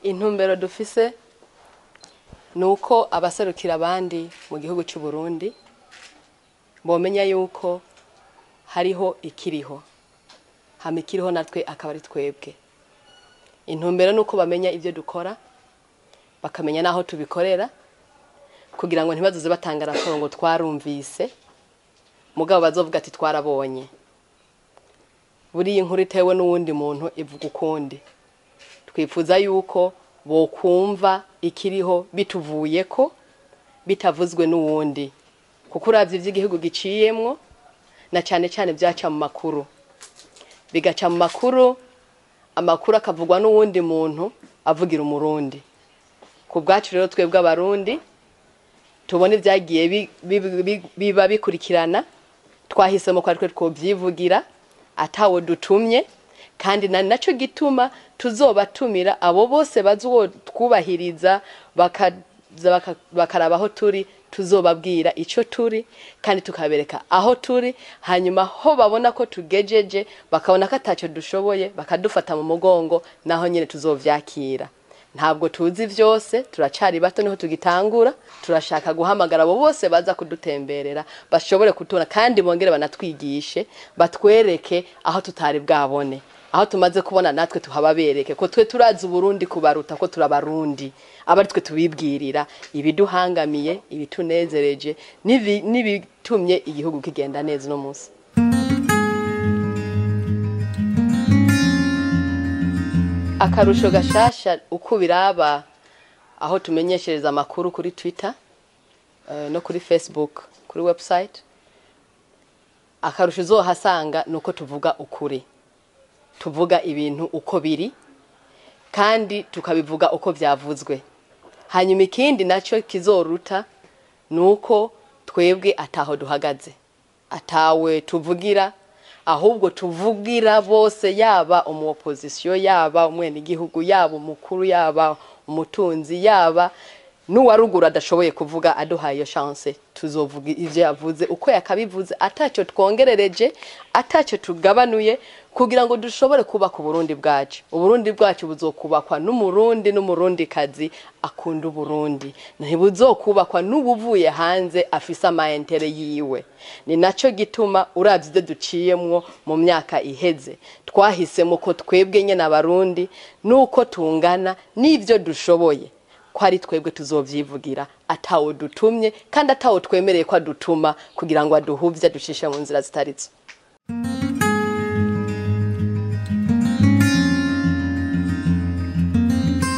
intumbero dufise ni uko abaserukira abandi mu gihugu cy'u Burundi bomenya yuko hariho ikiriho hama ikiriho natwe akaba ari twebwe intumbero ni uko bamenya ibyo dukora bakamenya n'aho tubikorera kugira ngo ntibazoze batanga raporo ngo twarumvise mugabo bazovuga ati twarabonye buriya inkuru itewe n'uwundi muntu ivuga ukundi twifuza yuko bokumva ikiriho bituvuye ko bitavuzwe n'uwundi kuko uravye ivy'igihugu giciyemwo na cane cane vyaca mu makuru bigaca mu makuru amakuru akavugwa n'uwundi muntu avugira umurundi ku bwacu rero twebwe abarundi tubona ibyagiye bi- bi- bi- biba bikurikirana twahisemo ko aritwe twovyivugira atawo dutumye kandi na naco gituma tuzobatumira abo bose bazuwo twubahiriza bakaza baka- bakaraba aho turi tuzobabwira ico turi kandi tukabereka aho turi hanyuma ho babona ko tugejeje bakabona ko ataco dushoboye bakadufata mu mugongo naho nyene tuzovyakira ntabwo tuzi vyose turacari bato niho tugitangura turashaka guhamagara abo bose baza kudutemberera bashobore kutubona kandi bongere banatwigishe batwereke aho tutari bwabone aho tumaze kubona natwe tuhababereke ko twe turazi uburundi kubaruta ko turabarundi aba ari twe tubibwirira ibiduhangamiye ibitunezereje n'ibi- n'ibitumye igihugu kigenda neza uno munsi akarusho gashasha uko biraba aho tumenyeshereza amakuru kuri twitter eh, no kuri facebook kuri website akarusho uzohasanga ni uko tuvuga ukuri tuvuga ibintu uko biri kandi tukabivuga uko byavuzwe hanyuma ikindi nacyo kizoruta ni uko twebwe ataho duhagaze atawe tuvugira ahubwo tuvugira bose yaba umu opposition yaba umwenegihugu yaba umukuru yaba umutunzi yaba n'uwaruguru adashoboye kuvuga aduhaye iyo chance tuzovuga ivyo yavuze uko yakabivuze atacyo twongerereje atacyo tugabanuye kugira ngo dushobore kubaka uburundi bwacu uburundi bwacu buzokubakwa n'umurundi n'umurundikazi akunda uburundi ntibuzokubakwa n'ubuvuye hanze afise amayentere yiwe ni naco gituma uravye ivyo duciyemwo mu myaka iheze twahisemo ko twebwe nyene abarundi nuko tungana n'ivyo dushoboye ko ari twebwe tuzovyivugira atawo dutumye kandi atawo twemereye ko adutuma kugira ngo aduhuvye adushishe mu nzira zitarizo